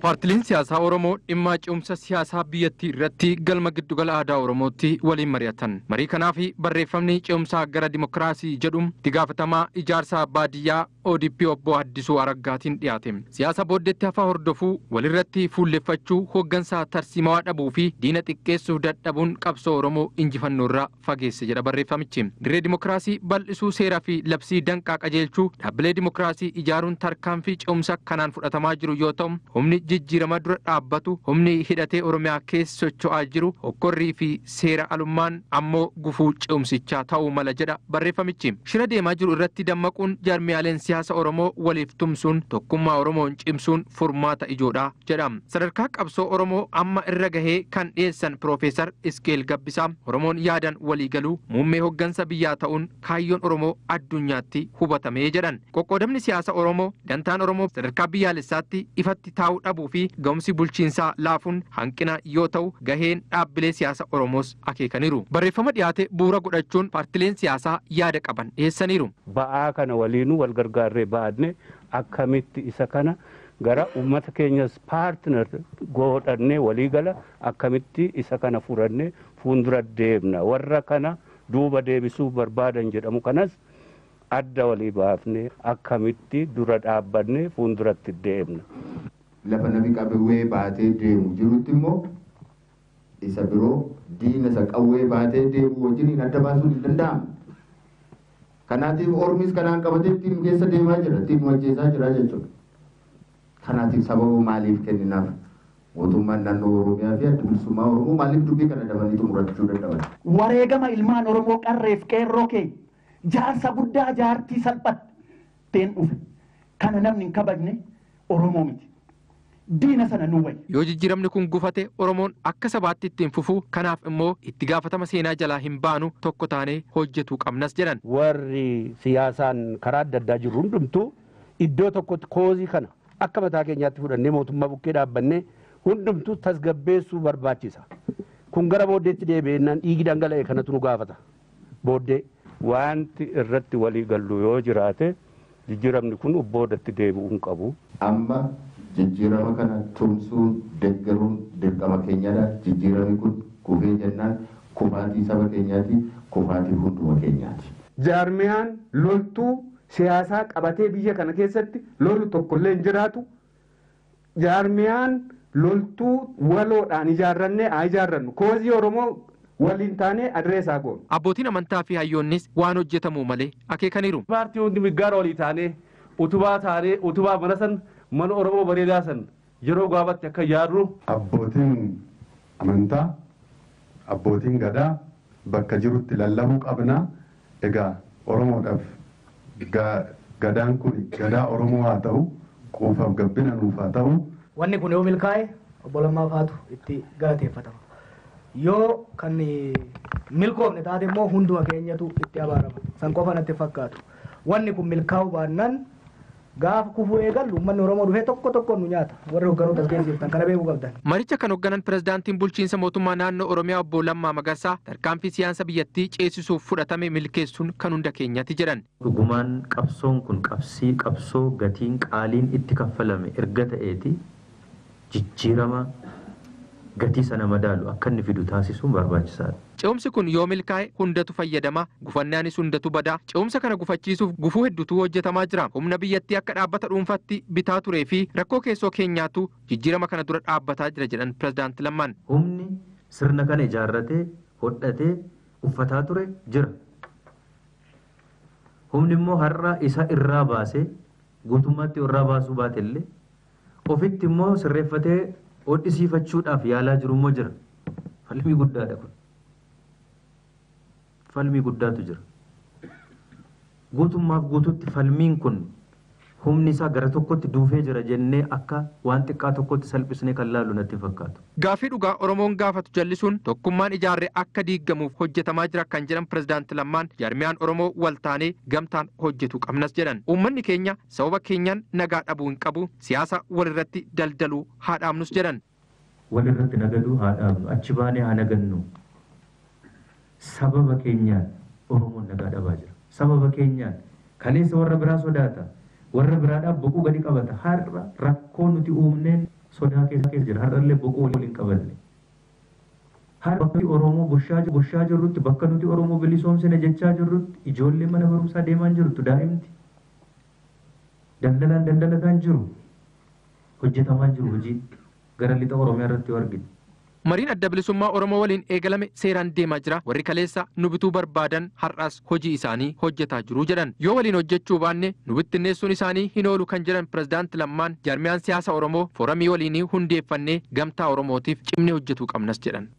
Paartileen siyaasaa Oromoo dhimma ce'umsa siyaasaa biyyattii irratti galma giddugala aadaa Oromootti waliin mari'atan. Marii kanaaf barreeffamni ce'umsaa gara dimokiraasii jedhu itti gaafatamaa ijaarsa baadiyyaa ODP obbo Addisuu Araggaatiin dhiyaate. Siyaasa booddeetti hafaa hordofuu walirratti fuulleffachuu hooggansaa tarsiimawaa dhabuu fi diina xiqqeessuu dadhabuun qabsoo Oromoo injifannoo irraa fageesse jedha barreeffamichi. Dirree dimokiraasii bal'isuu seeraa fi labsii danqaa qajeelchuu dhaabbilee dimokiraasii ijaaruun tarkaanfii ce'umsa kanaan fudhatamaa jiru yoo ta'u humni jijjiirama dura dhaabbatu humni hidhatee oromiyaa keessa socho'aa jiru hokkorrii fi seera alummaan ammoo gufuu ce'umsichaa ta'uu mala jedha barreeffamichi shira deemaa jiru irratti dammaquun jaarmiyaaleen siyaasa oromoo waliif tumsuun tokkummaa oromoon cimsuun furmaata ijoodha jedha sadarkaa qabsoo oromoo amma irra gahee kan dhiyeessan piroofeesar iskeel gabbisaa oromoon yaadan waliigaluu muummee hoggansa biyyaa ta'uun kaayyoon oromoo addunyaatti hubatamee jedhan qoqqoodamni siyaasa oromoo dantaan oromoo sadarkaa biyyaalessaatti ifatti taa'uu dhabuu fi ga'umsi bulchiinsaa laafuun hanqina yoo ta'u gaheen dhaabbilee siyaasa oromoos akeekaniiru barreeffama dhiyaate bu'uura godhachuun paartileen siyaasaa yaada qaban dhiyeessaniiru. ba'aa kana waliinuu wal gargaarree baadne akkamitti isa kana gara uummata keenyas paartinar godhannee waliigala akkamitti isa kana furannee fuuldura deemna warra kana duuba deebisuu barbaadan jedhamu kanas adda walii baafne akkamitti dura dhaabbanne fuulduratti deemna. lafa namni qawwee baatee deemu jirutti immoo isa biroo diina isa qawwee baatee deemu wajjin adda baasuun hin danda'amu. Kanaatiif ormis kanaan qabatee ittiin keessa deemaa jira ittiin wajjeesaa jira jechuudha. Kanaatiif sababa maaliif kenninaaf mootummaan naannoo Oromiyaa fi adda bilisummaa Oromoo maaliif dubbii kana dabanii xumurachuu dadhaban. Wareegama ilmaan Oromoo qarreef qeerroo kee jaarsa guddaa jaartii salphatteen dhufe kana namni hin kabajne Oromoo miti. diina sana nu wayya. Yoo jijjiiramni kun gufate Oromoon akka sabaatti ittiin fufuu kanaaf immoo itti gaafatama seenaa jalaa hin baanu tokko taanee hojjetuu qabnas jedhan. Warri siyaasaan karaa adda addaa jiru hundumtuu iddoo tokkotti koozii kana akka mataa keenyaatti fudhannee mootummaa bukkee dhaabbannee hundumtuu tasgabbeessuu barbaachisa. Kun gara booddeetti deebi'ennaan dhiigi dhangala'e kanatu nu gaafata. Booddee wanti irratti walii gallu yoo jiraate jijjiiramni kun boodatti deebi'uu hin qabu. Amma jijjiirama kana tumsuun deeggaruun dirqama keenyadha. Jijjiiramni kun kufee jennaan kufaatii saba keenyaati, kufaatii hunduma keenyaati. Jaarmiyaan loltuu siyaasaa qabatee biyya kana keessatti lolu tokkollee hin jiraatu. Jaarmiyaan loltuu waloodhaan ijaarrannee haa ijaarrannu. Koozii Oromoo waliin taanee adreesaa goonu. Abbootiin amantaa fi hayyoonnis waan hojjetamuu malee akeekaniiru. Paartii hundi miggaara olii taanee utubaa taanee utubaa mana san mana Oromoo bareedaa san yeroo gaabatti akka yaadnu. Abbootiin amantaa abbootiin gadaa bakka jirutti lallabuu qabna. Egaa Oromoodhaaf gadaan kun gadaa Oromoo haa ta'u quufaaf gabbina nuuf haa ta'u. Wanni kun yoo milkaa'e obbo Lammaa Faatu itti galateeffatama. Yoo kan milkoomne taate immoo hunduma keenyatu itti abaarama. San qofa natti fakkaatu. Wanni kun milkaa'uu baannaan gaafa kufuu eegallu uummanni Oromoo dhufee tokko tokko nu nyaata. Warri hogganoota as geessiftan kana beekuu qabdan. Maricha kan hoogganan pirezidaantiin bulchiinsa mootummaa naannoo Oromiyaa obbo Lammaa Magarsaa tarkaanfii siyaasa biyyattii ceesisuuf fudhatame milkeessuun kan hunda keenyaati jedhan. Dhugumaan qabsoon kun qabsii qabsoo gatiin qaaliin itti kaffalame erga ta'eeti jijjiirama gatii sana madaalu akka inni fidu taasisuun barbaachisaadha. Ce'umsi kun yoo milkaa'e hundatu fayyadama gufannaanis hundatu badaa ce'umsa kana gufachiisuuf gufuu hedduutu hojjetamaa jira humna biyyattii akka dhaabbata dhuunfaatti bitaa turee fi rakkoo keessoo keenyaatu jijjiirama kana dura dhaabbataa jira jedhan pirezidaanti Lammaan. Humni sirna kana ijaarratee hodhatee uffataa ture jira. Humni immoo har'a isa irraa baasee guutummaatti irraa baasuu baate illee ofitti immoo sirreeffatee hodhisiifachuudhaaf yaalaa jiru immoo jira. Falmii guddaadha kun. Falmii guddaatu jira. Guutummaaf guututti falmiin kun humni isaa gara tokkotti duufee jira jennee akka waan xiqqaa tokkotti salphisnee kan laalu natti fakkaatu. Gaafii dhugaa Oromoon gaafatu jallisuun tokkummaan ijaarree akka diigamuuf hojjetamaa jira kan jedhan pirezidaanti Lammaan jaarmiyaan Oromoo waltaanee gamtaan hojjetu qabnas jedhan. Uummanni keenya sababa keenyaan nagaa dhabuu hin qabu siyaasa walirratti daldaluu haa dhaabnus jedhan. Walirratti nagaduu haa dhaabnu achi baanee haa nagannu. Sababa keenyaan Oromoon nagaa dhabaa jira. Sababa keenyaan kaleessa warra biraa sodaata. warra biraadhaaf boquu gadi qabata har'a rakkoo nuti uumneen sodaa keessa jira har'allee boqoo waliin qabanne. Har bakka Oromoo bushaa bushaa jirrutti bakka nuti Oromoo bilisoomsine jechaa jirrutti ijoollee mana barumsaa deemaa jirtu daa'imti. Daldalaan daldalataan jiru hojjetamaa jiru hojii gara lixa Oromiyaa irratti yoo arginu. Mariin adda bilisummaa Oromoo waliin eegalame seeraan deemaa jira. Warri kaleessa nu bituu barbaadan har'as hojii isaanii hojjetaa jiru jedhan. Yoo waliin hojjechuu baanne nu bittinneessuun isaanii hin oolu kan jedhan pirezidaanti Lammaan jaarmiyaan siyaasa Oromoo fooramii waliinii hundeeffannee gamtaa Oromootiif cimnee hojjetuu qabnas jedhan.